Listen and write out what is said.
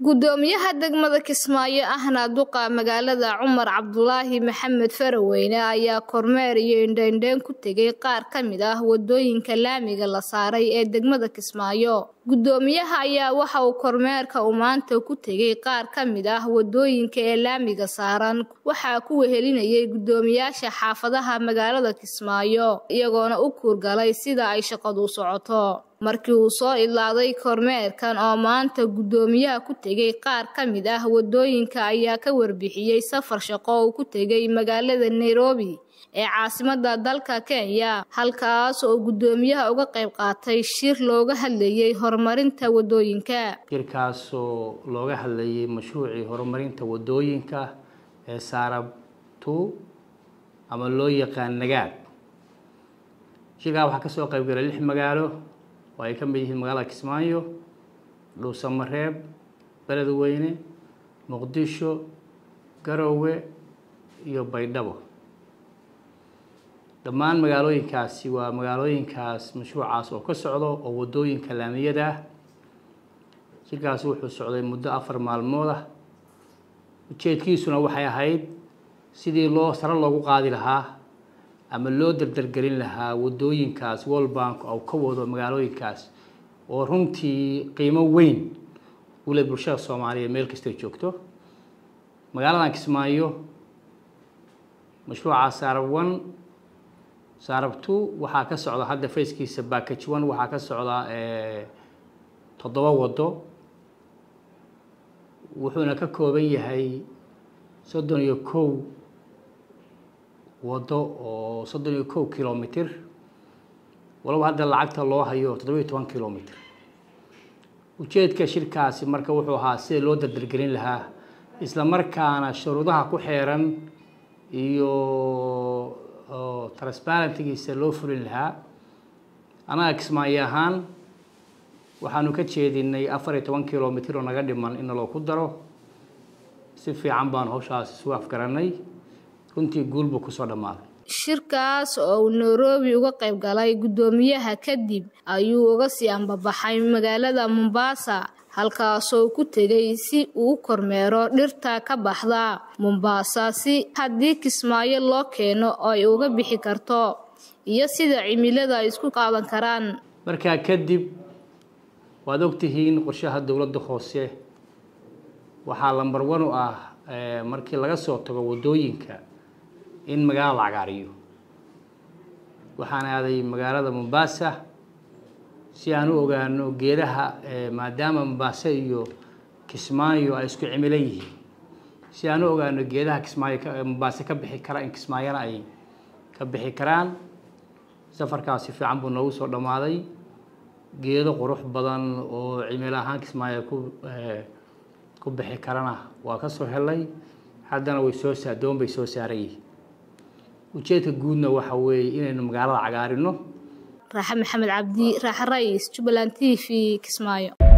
gudoomiyaha degmada kismaayo ahna duqa magaalada cumar cabdulaahi maxamed faraweyne ayaa kormeer iyo indheindheyn ku tegay qaar ka mid ah wadooyinka laamiga la saaray ee degmada kismaayo gudoomiyaha ayaa waxa uu kormeerka uu maanta ku tegay qaar ka mid ah wadooyinka ee laamiga saaran waxaa ku wehelinayay gudoomiyaasha xaafadaha magaalada kismaayo iyagoona u kuurgalay sida ay shaqadu socoto markii uu soo idlaaday kormeerkan oo maanta gudoomiyaha ku tegay qaar ka mid ah wadooyinka ayaa ka warbixiyey safar shaqo uu ku tegay magaalada nairobi ee caasimada dalka kenya halkaas oo gudoomiyaha uga qayb qaatay shir looga hadlayay horumarinta wadooyinka shirkaasoo looga hadlayay mashruucii horumarinta wadooyinka ee saarab two ama loo yaqaan nagaad shirkaa waxaa kasoo qayb galay lix magaalo oo ay ka mid yihiin magaalada kismaayo dhuusamareeb beledweyne muqdisho garowe iyo baydhabo dhammaan magaalooyinkaasi waa magaalooyinkaas mashruucaas oo ka socdo oo wadooyinka laamiyada ah shirkaasi wuxuu socday muddo afar maalmood ah ujeedkiisuna waxay ahayd sidii loo sare loogu qaadi lahaa ama loo dardargelin lahaa wadooyinkaas world bank oo ka wado magaalooyinkaas oo runtii qiimo weyn ule bulshada soomaaliyeed meel kastay joogto magaaladan kismaayo mashruuca saarab one saarab two waxaa ka socda hadda fayskiisa backage one waxaa ka socda toddoba wado wuxuuna ka kooban yahay soddon iyo kow wado oo soddon iyo kow kilomitr walaba hadda lacagta loo hayo toddoba iyo toban kilomitr ujeedka shirkaasi marka wuxuu ahaa sida loo dardargelin lahaa isla markaana shuruudaha ku xeeran iyo transparentigiisa loo fulin lahaa annaga kismaayo ahaan waxaanu ka jeedinay afar iyo toban kilomitr oo naga dhiman in naloo ku daro si fiican baanu hawshaas isu afgaranay runtii guulbuu kusoo dhammaaday shirkaas oo uu nairobi uga qayb galay guddoomiyaha kadib ayuu uga sii ambabaxay magaalada mombasa halkaasoo ku tegay si uu kormeero dhirta ka baxda mombasa si haddii kismaayo loo keeno oo ay uga bixi karto iyo sida cimilada ay isku qaadan karaan markaa kadib waad ogtihiin qorshaha dowladda hoose waxaa lambar one u ah markii laga soo tago wadooyinka in magaalada la cagaariyo waxaan aaday magaalada mombasa si aan u ogaano geedaha maadaama mombasa iyo kismaayo ay isku cimilo yihiin si aan u ogaano geedaha kismaayo mombasa ka bixi kara in kismaayona ay ka bixi karaan safarkaas si fiican buu noogu soo dhammaaday geedo qurux badan oo cimilo ahaan kismaayo ku ku bixi karana waa ka soo helay haddana way soo saa doon bay soo saaran yihiin ujeedka guudna waxa weeye inaynu magaalada cagaarino raaxe maxamed cabdi raaxe rais jubbaland t v kismaayo